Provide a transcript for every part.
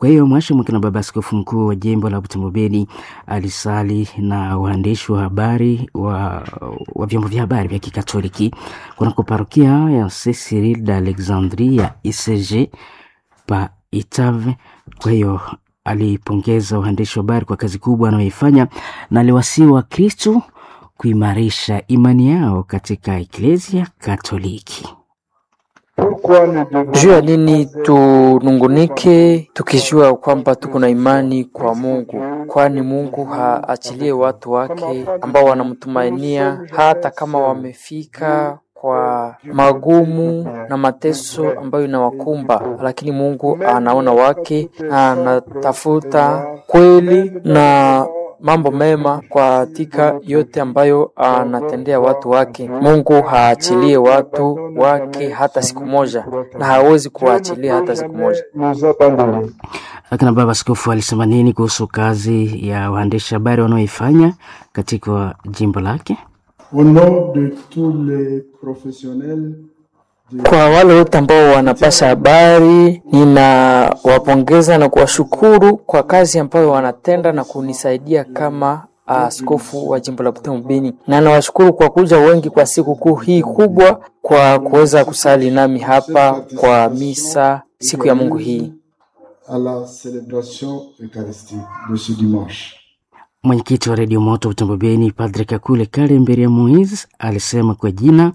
Kwa hiyo Mwasha Mwakina, baba askofu mkuu wa jimbo la Butembo Beni, alisali na waandishi wa habari wa, wa vyombo vya habari vya Kikatoliki kunako parokia ya Saint Cyril d'Alexandrie ya ICG pa Itave. Kwa hiyo alipongeza waandishi wa habari kwa kazi kubwa wanayoifanya na aliwasihi Wakristo kuimarisha imani yao katika Eklesia Katoliki. Juu ya nini tunungunike tukijua kwamba tuko na imani kwa Mungu, kwani Mungu haachilie watu wake ambao wanamtumainia hata kama wamefika kwa magumu na mateso ambayo inawakumba, lakini Mungu anaona wake na anatafuta kweli na mambo mema katika yote ambayo anatendea watu wake. Mungu haachilie watu wake hata siku moja, na hawezi kuwaachilia hata siku moja. Akina baba askofu alisema nini kuhusu kazi ya waandishi habari wanaoifanya katika jimbo lake? Au nom de tous les professionnels Kwa wale wote ambao wanapasha habari, ninawapongeza na kuwashukuru kwa kazi ambayo wanatenda na kunisaidia kama askofu wa jimbo la Butembo Beni, na nawashukuru kwa kuja wengi kwa siku kuu hii kubwa, kwa kuweza kusali nami hapa kwa misa siku ya Mungu hii. à la célébration eucharistique de ce dimanche. Mwenyekiti wa redio moto Butembo Beni, Padre Kakule Kalemberia Moise alisema kwa jina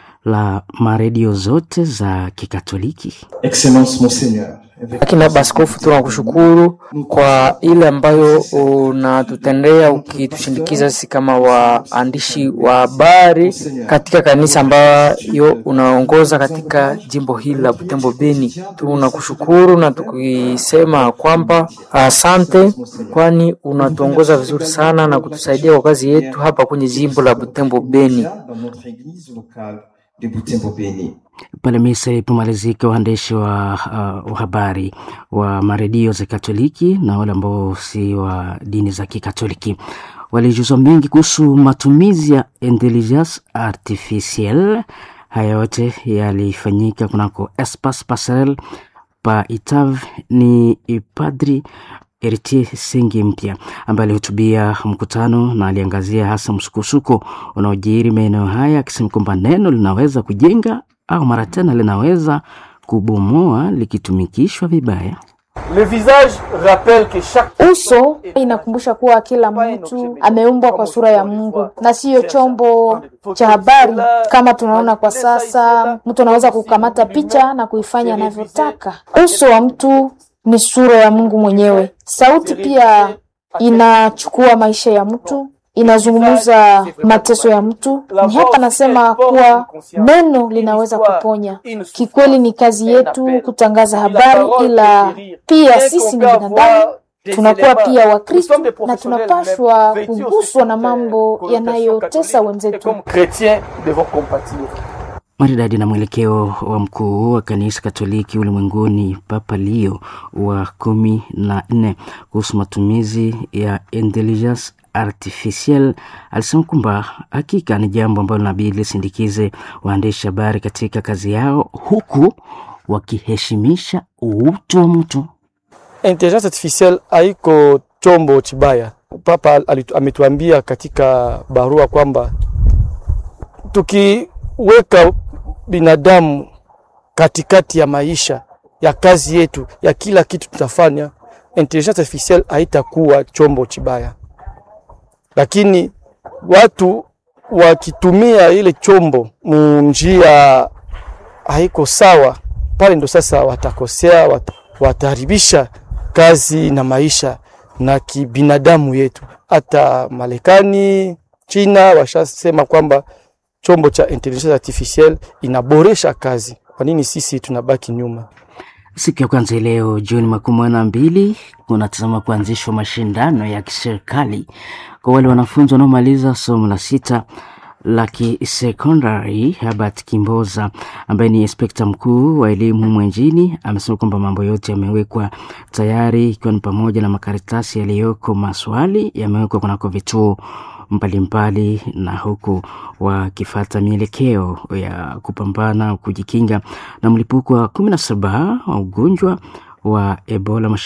la maredio zote za Kikatoliki Excellence Monseigneur, Lakini baba askofu, tunakushukuru kwa ile ambayo unatutendea ukitushindikiza sisi kama waandishi wa habari katika kanisa ambayo unaongoza katika jimbo hili la Butembo Beni. Tunakushukuru na tukisema kwamba asante, kwani unatuongoza vizuri sana na kutusaidia kwa kazi yetu hapa kwenye jimbo la Butembo Beni. dans notre église locale de Butembo Beni. pale misa ilipomalizika, waandishi wa, uh, wa habari wa maredio za Katoliki na wale ambao si wa dini za Kikatoliki walijuzwa mengi kuhusu matumizi ya intelligence artificielle. Haya yote yalifanyika kunako Espace Passerelle pa Itav. Ni Padri Eritier Sengi mpya ambaye alihutubia mkutano na aliangazia hasa msukosuko unaojiri maeneo haya, akisema kwamba neno linaweza kujenga au mara tena linaweza kubomoa likitumikishwa vibaya. Le visage rappelle que chaque Uso inakumbusha kuwa kila mtu ameumbwa kwa sura ya Mungu na siyo chombo cha habari kama tunaona kwa sasa. Mtu anaweza kukamata picha na kuifanya anavyotaka. Uso wa mtu ni sura ya Mungu mwenyewe. Sauti pia inachukua maisha ya mtu, inazungumza mateso ya mtu. Ni hapa nasema kuwa neno linaweza kuponya. Kikweli ni kazi yetu kutangaza habari, ila pia sisi ni binadamu tunakuwa pia Wakristo na tunapashwa kuguswa na mambo yanayotesa wenzetu. comme chrétiens devons compatir. maridadi na mwelekeo wa mkuu wa kanisa Katoliki ulimwenguni Papa Leo wa kumi na nne kuhusu matumizi ya intelligence artificial alisema kwamba hakika ni jambo ambalo linabidi lisindikize waandishi habari katika kazi yao huku wakiheshimisha utu wa mtu. Intelligence artificielle haiko chombo chibaya. Papa alitu- ametuambia katika barua kwamba tukiweka binadamu katikati ya maisha ya kazi yetu ya kila kitu tutafanya, intelligence artificielle haitakuwa chombo chibaya, lakini watu wakitumia ile chombo munjia haiko sawa, pale ndo sasa watakosea, wat, wataharibisha kazi na maisha na kibinadamu yetu. Hata Marekani, China washasema kwamba chombo cha intelligence artificielle inaboresha kazi. Kwa nini sisi tunabaki nyuma? Siku ya kwanza leo Juni makumi na mbili kunatazama kuanzishwa mashindano ya kiserikali kwa wale wanafunzi wanaomaliza somo la sita la kisekondari. Herbert Kimboza ambaye ni inspekta mkuu wa elimu humu nchini amesema kwamba mambo yote yamewekwa tayari, ikiwa ni pamoja na makaratasi yaliyoko, maswali yamewekwa kunako vituo mbalimbali na huku wakifata mielekeo ya kupambana kujikinga na mlipuko wa kumi na saba wa ugonjwa wa Ebola